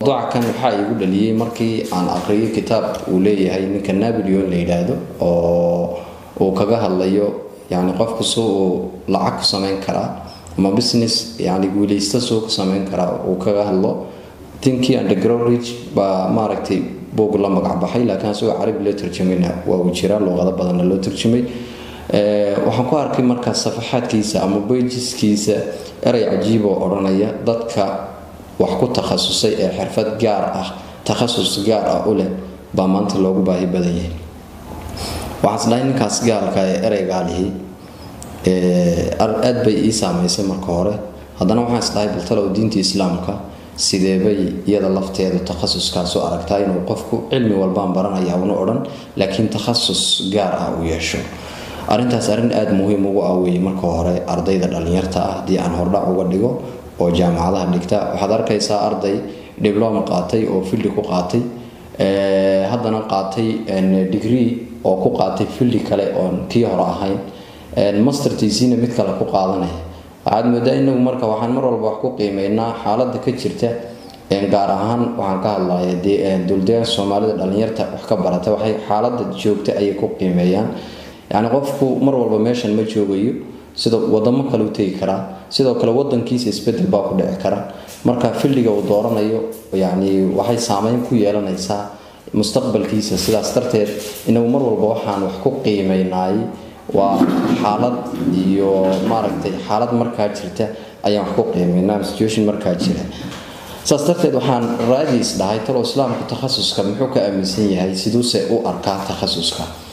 mawduuca kan waxaa igu dhaliyey markii aan aqriyay kitaab uu leeyahay ninka napoleon la yidhaahdo oo uu kaga hadlayo yani qofku si uu lacag ku samayn karaa ama business yani guuleysta suu ku samayn karaa uu kaga hadlo tinkii undergroundrich baa maaragtay buug la magac baxay laakiin asagoo carabi loo tarjamayna waa uu jiraa luuqado badanna loo tarjamay waxaan ku arkay markaas safaxaadkiisa ama beyjiskiisa erey cajiib oo odhanaya dadka wax ku takhasusay ee xirfad gaar ah takhasus gaar ah u leh baa maanta loogu baahi badan yahay waxaan isdhahay ninkaas gaalka ee ereygaalihi aad bay ii saamaysay marka hore haddana waxaan isdhahay baltalow diinta islaamka sideebay iyada lafteedu takhasuskaasu aragtaa inuu qofku cilmi walbaan baranaya una odhan laakiin takhasus gaar ah uu yeesho arrintaas arrin aada muhiim ugu ah weeye marka hore ardayda dhallinyarta ah haddii aan hordhac uga dhigo oo jaamacadaha dhigta waxaad arkaysaa arday diblom qaatay oo fildi ku qaatay haddana qaatay degree oo ku qaatay fildi kale oon kii hore ahayn mastertiisiina mid kale ku qaadanaya waxaad moodaa inagu marka waxaan mar walba wax ku qiimeynaa xaaladda ka jirta gaar ahaan waxaan ka hadlaya duldeeganka soomaalida dhallinyarta wax ka barata waxay xaaladda joogta ayay ku qiimeeyaan yacni qofku mar walba meeshan ma joogayo sida wadamo kale u tegi karaa sidoo kale wadankiisa isbedel baa ku dhici kara marka fildiga uu dooranayo yani waxay saameyn ku yeelanaysaa mustaqbalkiisa sidaas darteed inagu mar walba waxaan wax ku qiimeynaay waa xaalad iyo maaragtay xaalad markaa jirta ayaan wax ku qiimeynaa situation markaa jira saas darteed waxaan raadiis dhahay talo islaamku takhasuska muxuu ka aaminsan yahay siduuse u arkaa takhasuska